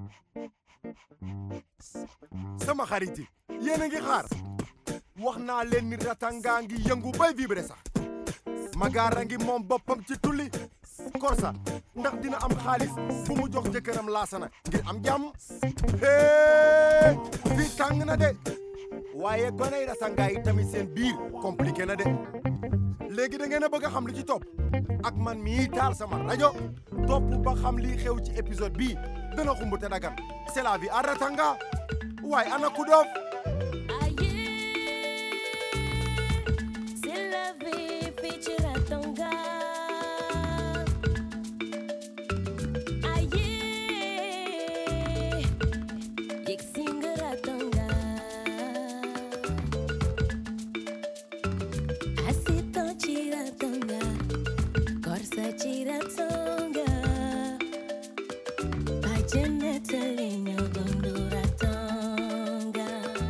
sama xarit yi yéen a ngi xaar wax naa leen ni ratanga ngi yëngu bay vibre sax magaara ngi moom boppam ci tulli korsa ndax dina am xaalis bu mu jox jëkkëram laasana ngir am jàmm hee fii tàng na de waaye goney ratanga yi tamit seen biir compliqué na de léegi da ngeen a bëgg a xam li ci topp ak man mii taal sama rajo topp ba xam lii xew ci épisode bii dana xumb te dagan c'est la vie à ratanga waaye ana ku doof C'est la vie, fii ci Ratanga. Aye, yegg si nga Ratanga. Asitan ci Ratanga, Korsa ci Ratanga. Bàjjenete li ñëw dundu Ratanga.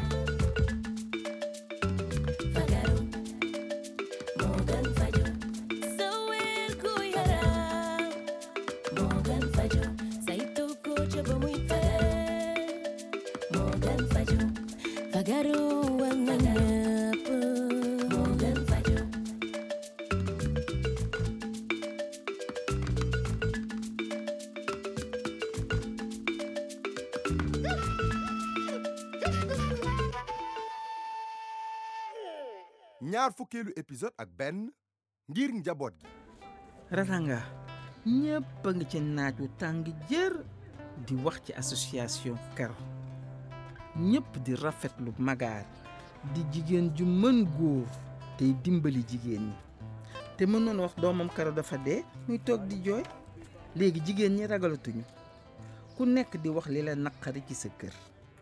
Fagaru. Morgan Fajo Sawir ku yaram Morgan Fajo saytu ko ca ba muy fagar Morgan Fajo Fagaru war na ñëpp Morgan Fajo ñaar fukkeelu épisode ak benn ngir njaboot gi Ratanga ñëpp a ngi ci naaj wu tàng jër di wax ci association karo ñëpp di rafetlu magaar di jigéen ju mën góor tey dimbali jigéen ñi te mënoon wax doomam karo dafa dee muy toog di jooy léegi jigéen ñi ragalatuñu ku nekk di wax li la naqari ci sa kër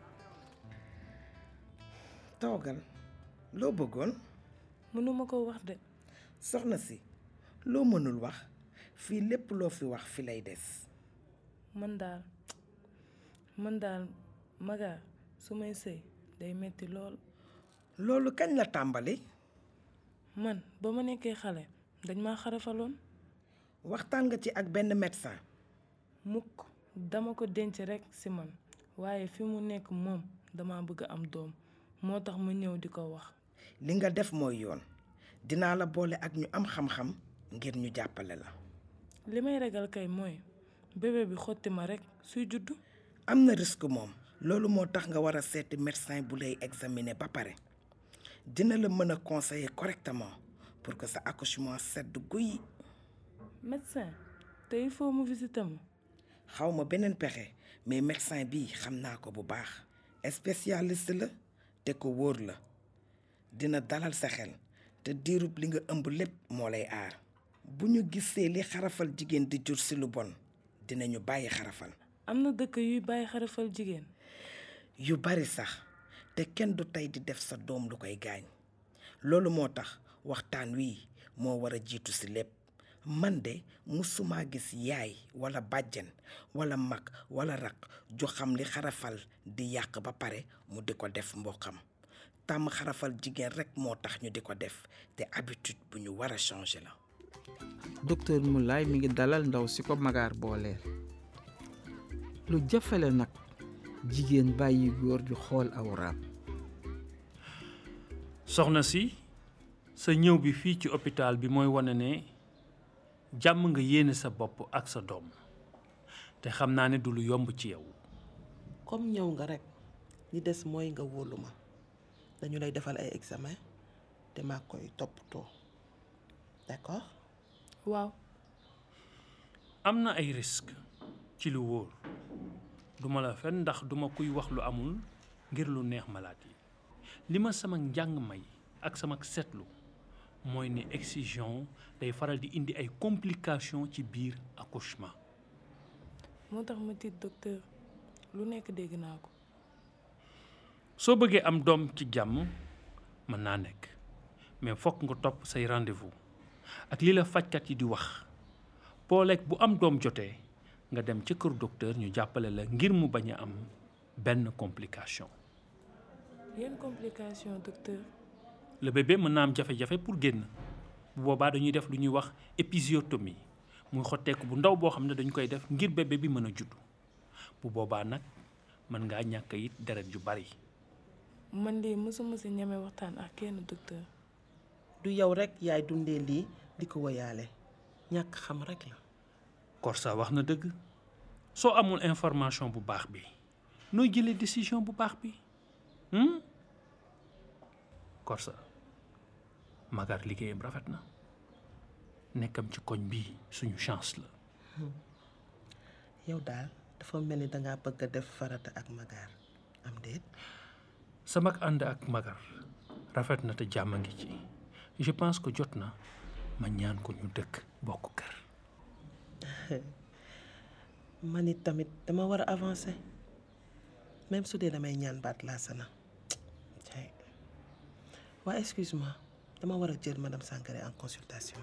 toogal loo bëggoon mënuma ko wax de soxna si loo mënul wax fii lépp loo fi wax fi lay des man daal man daal maga su may sëy day metti lool loolu kañ la tàmbali man ba ma nekkee xale dañ ma xarafaloon waxtaan nga ci ak benn médecin mukk dama ko denc rekk ci man waaye fi mu nekk moom dama bëgg am doom moo tax ma ñëw di ko wax li nga def mooy yoon dinaa la boole ak ñu am xam-xam ngir ñu jàppale la li may ragal kay mooy bébé bi xotti ma rekk suy juddu am na risque moom loolu moo tax nga war a seeti médecin bu lay examiner ba pare dina la mën a conseiller correctement pour que sa accouchement sedd guy médecin te il faut mu visiter ma xaw ma beneen pexe mais médecin bi xam naa ko bu baax spécialiste la te ko wóor la dina dalal sa xel te diirub li nga ëmb lépp moo lay aar bu ñu gisee li xarafal jigéen di jur si lu bon dinañu bàyyi xarafal am na dëkk yuy bàyyi xarafal jigéen yu bari sax te kenn du tey di def sa doom lu koy gaañ loolu moo tax waxtaan wi moo war a jiitu si lépp man de musuma gis yaay wala bàjjen wala mag wala rak ju xam li xarafal di yàq ba pare mu di ko def mbokkam tàmm xarafal jigéen rekk moo tax ñu di ko def te habitude bu ñu war a changer la docteur Moulay mi ngi dalal ndaw si ko magaar booleel lu jafale nag jigéen bàyyi góor di xool awraam soxna si sa ñëw bi fii ci hôpital bi mooy wane ne jàmm nga yéene sa bopp ak sa doom te xam naa ne du lu yomb ci yow comme ñëw nga rekk li des mooy nga wóolu ma dañu lay defal ay examen te maa koy toppatoo d'accord waaw am na ay risque ci lu wóor duma la fen ndax duma kuy wax lu amul ngir lu neex malaat yi li ma sama njàng may ak sama seetlu mooy ne excision day faral di indi ay complications ci biir accouchement moo tax ma tiit docteur lu nekk dégg naa ko soo bëggee am doom ci jàmm mën naa nekk mais fokk nga topp say rendez-vous ak li la fajkat yi di wax pooleeg bu am doom jotee nga dem ca kër docteur ñu jàppale la ngir mu bañ a am benn complication yenn complication docteur le bébé mën naa am jafe-jafe pour génn bu boobaa dañuy def lu ñuy wax épisiotomie muy xotteeku bu ndaw boo xam ne dañu koy def ngir bébé bi mën a judd bu boobaa nag mën ngaa ñàkk it deret ju bari man de mësuma si ñeme waxtaan ak kenn docteur du yow rek yaay dundee lii di ko woyaale ñàkk xam rek la Korsa wax na dëgg soo amul information bu baax bi nooy jëlee décision bu baax bi hmm? Korsa Magar liggéeyam rafet na nekkam ci koñ bii suñu chance la yow daal dafa mel ni dangaa bëgg a def farata ak magaar am déet sama ànd ak Magar rafet na te jàmm a ngi ci je pense que jot na ma ñaan ko ñu dëkk bokk kër man it tamit dama war a avancer même su dee damay ñaan baat laa sana cay waa excuse-moi dama war a jël madame Sangaré en consultation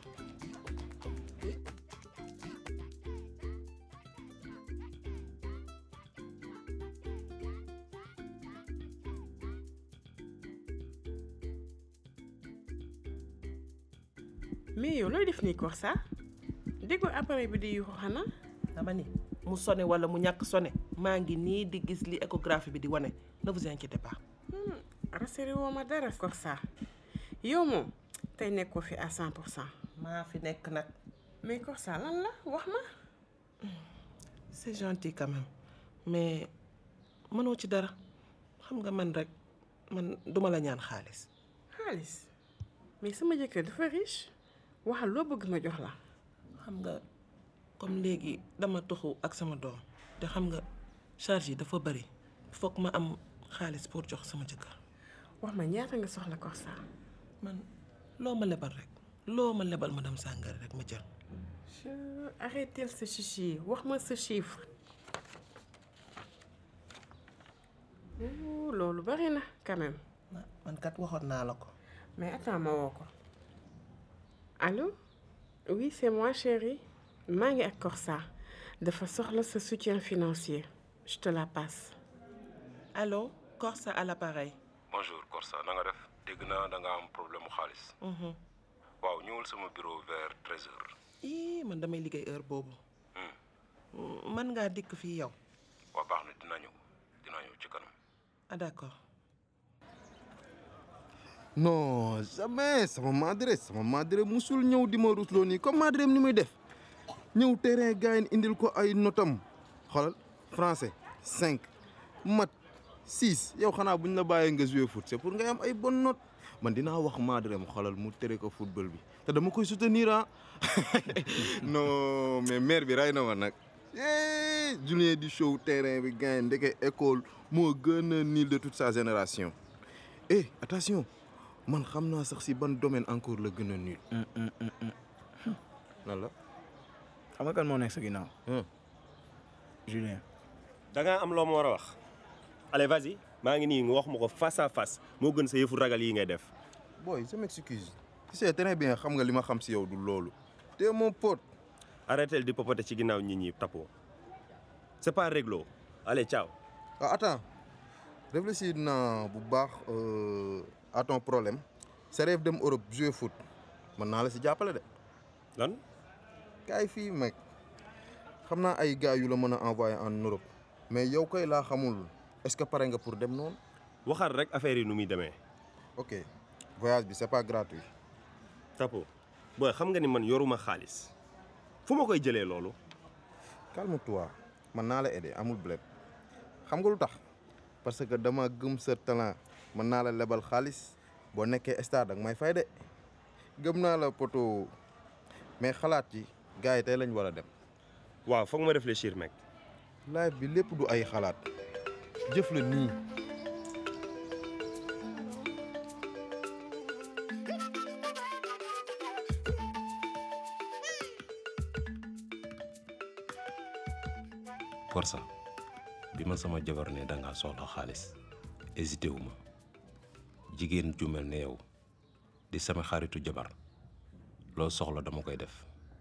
mais yow looy def nii Korsa déggoo appareil bi di yuuxu xanaa dama ni mu sone wala mu ñàkk sone maa ngi nii di gis li échographie bi di wane ne vous inquiétez pas rassuré woo ma dara Korsa yow moom tey nekkoo fi à 100 pour cent maa fi nekk nag mais Korsa lan la wax ma c'est gentil quand même mais mënoo ci dara xam nga man rek man duma la ñaan xaalis xaalis mais sama jëkkër dafa riche waxal loo bëgg ma jox la xam nga comme léegi dama toxu ak sama doom te xam nga charge yi dafa bari foog ma am xaalis pour jox sama jëkkër wax ma ñaata nga soxla Korsa man loo ma lebal rek loo ma lebal madame Sangaré rek ma jël je arrêtel sa chichi wax ma sa chiffre Ouh, loolu bari na quand même man kat waxoon naa la ko mais attends ma woo ko allô oui c'est moi chérie maa ngi ak Korsa dafa soxla sa soutien financier je te la passe allô Korsa à l'appareil bonjour Korsa na nga def dégg naa da nga am problème mu xaalis. waaw ñëwal sama bureau vers treize heures. ii man damay liggéey heure boobu man ngaa dikk fii yow waa baax na dina ñëw dina ñëw ci kanam. ah d'accord non jamais sama madre sama madre musul ñëw di ma rusloo nii comme madre ni muy def ñëw terrain gars yi indil ko ay notam xoolal français cinq mat six yow xanaa buñ la bàyyee nga jouer foot c'est pour ngay am ay bonne note man dinaa wax madre mu xoolal mu tere ko football bi te dama koy soutenir ah non mais mère bi ray na ma nag eh Julien di show terrain bi gars yi ndeke école moo gën a nul de toute sa génération eh attention man xam naa sax si ban domaine encore la gën a nul. lan la. xam nga kan moo nekk sa ginnaaw. Hum. Julien. da ngaa am loo ma war a wax allez vas-y maa ngi nii nga wax ma ko face à face moo gën sa yëfu ragal yi ngay def boy je m'excuse. tu sais très bien xam nga li ma xam si yow du loolu. te mon pote. arrêtel di popoter ci ginnaaw nit ñi tapo c'est pas réglo allez ciao ah attends réfléchir naa bu baax euh, à ton problème. sa rêve dem Europe jouer foot mën naa la si jàppale de. lan. kaay fii mec xam naa ay gars yu la mën a envoyer en Europe mais yow koy laa xamul est-ce que pare nga pour dem noonu. waxal rek affaire yi nu muy demee ok voyage bi c'est pas gratuit. tapo booy xam nga ni man yoruma xaalis fu ma koy jëlee loolu calme-toi man naa la aider amul bled xam nga lu tax parce que dama gëm sa talent mën naa la lebal xaalis boo nekkee stade ak may fay de gëm naa la poto mais xalaat ci gars yi tey lañ war a dem. waaw foog ma réfléchir mec live bi lépp du ay xalaat jëf la nii. Korsa bi ma sama jabar ne da ngaa soxla xaalis hésité wu ma jigéen ju mel ne yow di sama xaritu jabar loo soxla dama koy def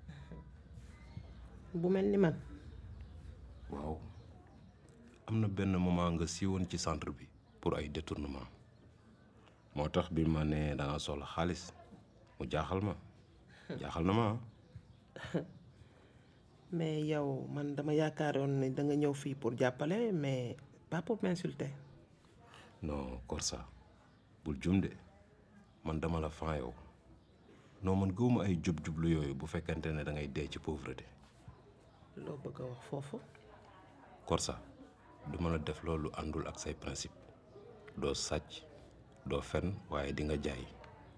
bu mel ni man waaw am na benn moment nga siiwoon ci centre bi pour ay détournement moo tax bi ma ne da nga soxla xaalis mu jaaxal ma jaaxal na ma ah. mais yow man dama yaakaaroon ne da nga ñëw fii pour jàppale mais pas pour m'insulter. non Korsa bul jum de man dama la fan yow non man gëwuma ay jub-jublu yooyu bu fekkente ne da ngay dee ci pauvreté loo bëgg a wax foofu. Korsa duma la def loolu àndul ak say principe doo sàcc doo fen waaye di nga jaay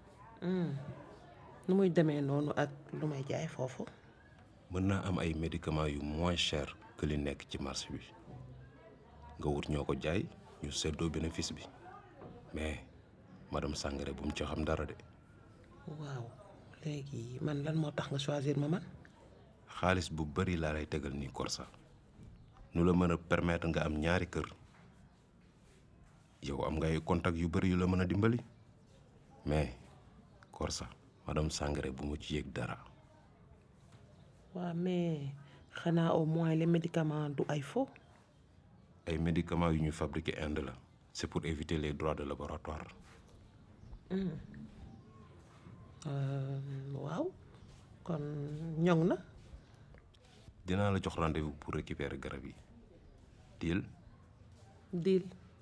nu muy demee noonu ak lu may jaay foofu. mën naa am ay médicaments yu moins cher que li nekk ci marché bi nga wut ñoo ko jaay ñu seddoo bénéfice bi mais madame Sangaré bu mu ci xam dara de waaw léegi man lan moo tax nga choisir ma man. xaalis bu bari laa lay tegal nii Korsa nu la mën a permettre nga am ñaari kër yow am nga ay contact yu bari yu la mën a dimbali mais Korsa madame Sangaré bu mu ci yëg dara waaw mais xanaa au moins les médicaments du ay faux. ay médicaments yu ñu fabriqué Inde la c'est pour éviter les droits de laboratoire waaw kon ñoŋ na. dinaa la jox rendez-vous pour récupérer garab yi deal deal.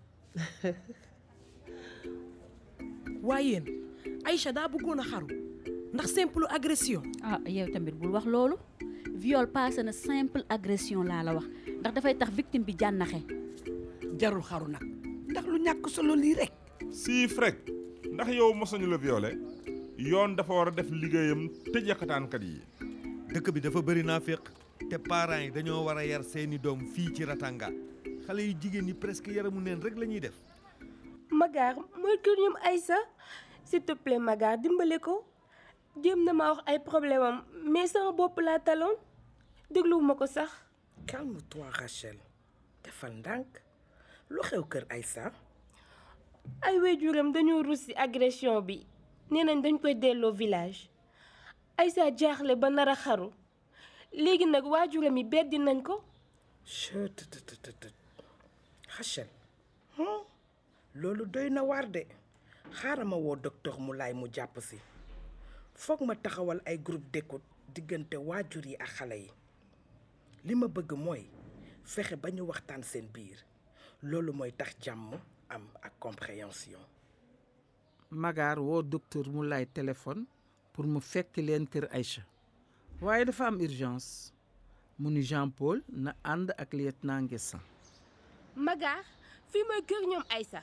waaye yéen Aïcha daa bëggoon a xaru ndax simple agression. ah yow tamit bul wax loolu viol passé na simple agression laa la wax ndax dafay tax victime bi jànnaxe jarul xaru nag ndax lu ñàkk solo lii rek. siif rek ndax yow mos nañu la violé yoon dafa war a def liggéeyam tëj yàqataankat yi. dëkk bi dafa bëri naa féq te parents yi dañoo war a yar seeni doom fii ci Ratanga xale yu jigéen ñi presque yaramu neen rek la ñuy def. Magar mooy kër ñoom Aïssa s'il te plaît Magar dimbale ko jéem na ma wax ay problème am mais sama bopp laa taloon dégluwuma ko sax. calme-toi Rachel defal ndànk lu xew kër Aïssa. ay waajuram dañoo rus ci agression bi nee nañ dañ koy delloo village Aïssa jaaxle ba nar a xaru léegi nag waajuram yi beddi nañ ko. chut Rachel loolu doy na waar de xaaral ma woo docteur Moulay mu jàpp si foog ma taxawal ay groupe d'écoute diggante waajur yi ak xale yi li ma bëgg mooy fexe ba ñu waxtaan seen biir loolu mooy tax jàmm am ak compréhension. Magar woo docteur mu lay téléphone pour mu fekk leen kër Aïcha waaye dafa am urgence mu ni Jean Paul na ànd ak lieutenant Nguessan Magar fii mooy kër ñoom Aïssa.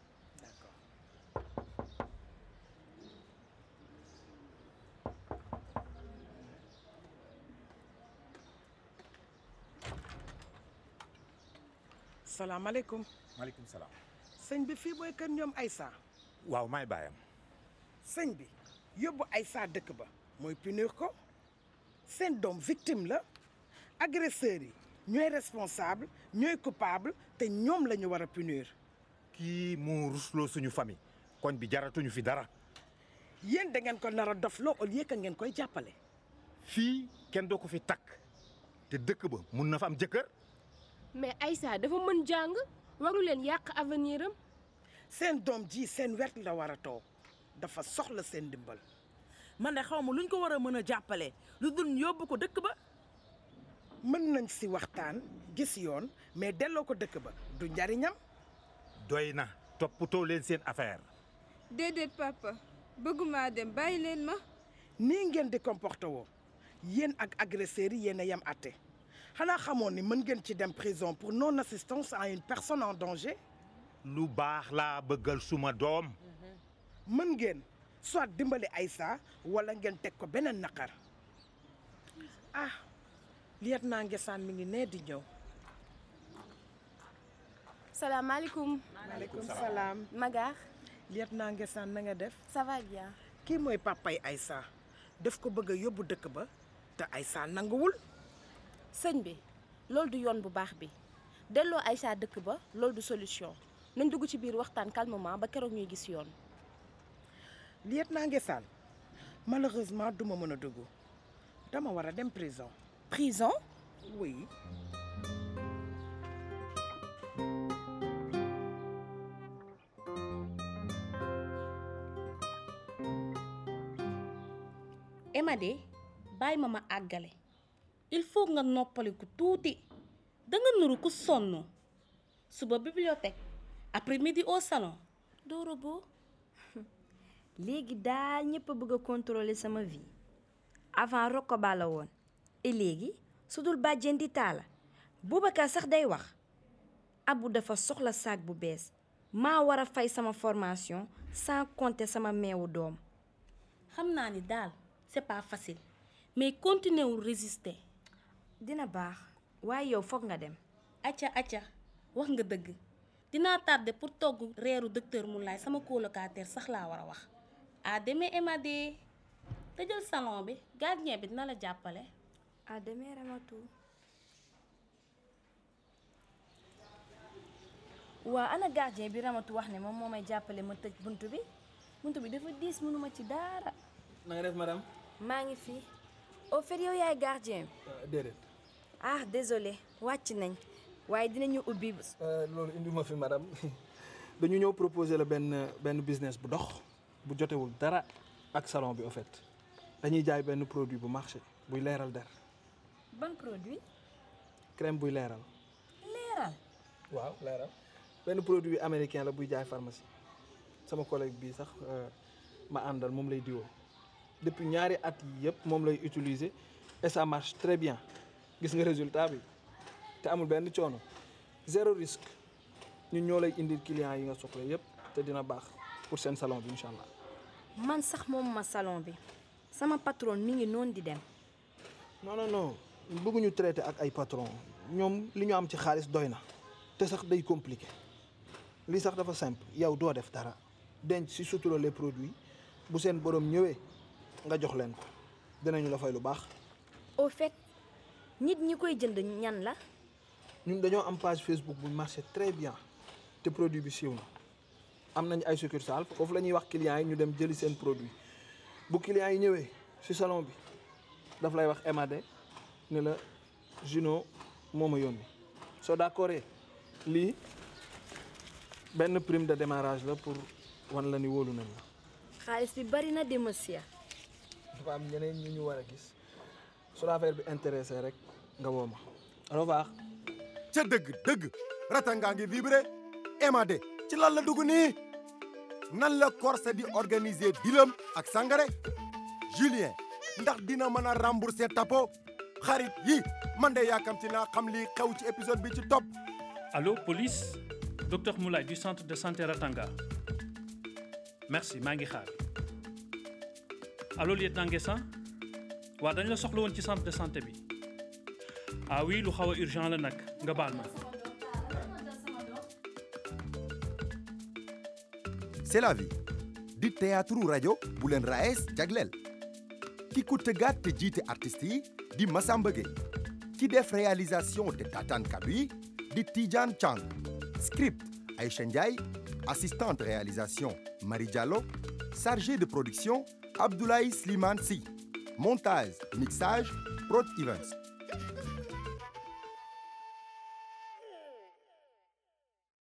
salaamaaleykum. maaleykum salaam. sëñ bi fii mooy kër ñoom Aïssa. waaw maay baayam. sëñ bi yóbbu Aïssa dëkk ba mooy punir ko seen doom victime la agresseurs yi ñooy responsable ñooy coupable te ñoom la ñu war a punir. kii mu rusloo suñu famille koñ bi jaratuñu fi dara. yéen da ngeen ko nar a dofloo au lieu que ngeen koy jàppale. fii kenn doo ko fi takk te dëkk ba mun na fa am jëkkër. mais Aïssa dafa mën jàng waru leen yàq avenir am. seen doom ji seen wet la war a toog dafa soxla seen ndimbal. man de xaw ma luñ ko war a mën a jàppale lu dul yóbbu ko dëkk ba. mën nañ si waxtaan gis yoon mais delloo ko dëkk ba du njariñam. doy na toppatoo leen seen affaire. déedéet papa bëgguma dem bàyyi leen ma. nii ngeen di comporté woo yéen ak agresseurs yi yéen a yem àtte xanaa xamoon ni mën ngeen ci dem prison pour non assistance à une personne en danger. lu baax laa bëggal suma doom. mën ngeen soit dimbali Aïssa wala ngeen teg ko beneen naqar ah lieutenant Nguessan mi ngi nee di ñëw. salaamaaleykum. maaleykum salaam. Magar. lieutenant Nguessan na nga def. ça va bien. kii mooy papay Aïssa daf ko bëgg a yóbbu dëkk ba te Aïssa nanguwul. sëñ bi loolu du yoon bu baax bi delloo Aïssa dëkk ba loolu du solution nañ dugg ci biir waxtaan calmement ba keroog ñuy gis yoon. lieutenant Nguessan malheureusement duma mën a dugg dama war a dem prison. prison. oui. Emma de bàyyi ma ma àggale il faut nga noppaliku tuuti danga nuru ku sonn suba bibliothèque après midi au salon doo robot léegi daal ñëpp a bëgg a contrôler sama vie avant Rokoba la woon et léegi su dul bàjjen di taala Boubacar sax day wax Abu dafa soxla saak bu bees maa war a fay sama formation sans compter sama meewu doom xam naa ni daal c'est pas facile mais continuer wul résister dina baax waaye yow foog nga dem acca acca wax nga dëgg dinaa tardé pour togg reeru docteur Moulay sama colocataire sax laa war a wax à demain Emadé tëjal salon bi gardien bi dina la jàppale à demain Ramatou waa ana gardien bi Ramatou wax ne moom moo may jàppale ma tëj bunt bi bunt bi dafa diis mënuma ci dara na nga def madame maa ngi fi au fait yow yaay gardien bi déedéet ah désolé wàcc nañ waaye dinañu ubbi loolu indi ma fi madame dañu ñëw proposer la benn benn business bu dox bu jotewul dara ak salon bi au fait dañuy jaay benn produit bu marché buy leeral der ban produit crème buy leeral leeral waaw leeral benn produit américain la buy jaay pharmacie sama collègue bii sax ma àndal moom lay diwoo depuis ñaari at yi yëpp moom lay utiliser et ça marche très bien gis nga résultat bi te amul benn coono zéro risque ñun ñoo lay indil client yi nga soxla yëpp te dina baax pour seen salon bi incha allah. man sax moom ma salon bi sama patron mi ngi noonu di dem. non non non bëgguñu traité ak ay patron ñoom li ñu am ci xaalis doy na te sax day compliqué lii sax dafa simple yow doo def dara denc si sutura les produits bu seen borom ñëwee nga jox leen ko dinañu la fay lu baax. au fait nit ñi koy jënd ñan la. ñun dañoo am page Facebook bu marché très bien te produit bi siiw na am nañ ay succursale foofu la ñuy wax clients yi ñu dem jëli seen produit bu clients yi ñëwee ci salon bi daf lay wax Emadé ne la Juno moo ma yónni soo d'accord lii benn prime de démarrage la pour wan la ni wóolu nañ la. xaalis bi bari na de monsieur. dafa am ñeneen ñu ñu war a gis su la affaire bi intéressé rek nga woo ma au revoir. ca dëgg dëgg ratangaa ngi vibré Emadé ci lan la dugg nii nan la Corse di organiser dilam ak Sangaré Julien ndax dina mën a rembourser tapo xarit yi man de yaakamti naa xam li xew ci épisode bi ci topp Allô, police Docteur Moulay du centre de santé Ratanga. Merci, maa ngi xaar. Allô, lieutenant Nguessan waa dañ la soxla woon ci centre de santé bi. ah oui lu xaw a urgent la nag nga baal ma. c'est la vie di théâtre rajo bu leen raes jagleel ki ku tëggaat te jiite artistes yi di Massamba Gueye ki def réalisation te tataan kàddu yi di Tidiane Chang script Aïcha Ndiaye assistante réalisation Marie Diallo chargé de production Abdoulaye Slimane Sy montage mixage Prod Events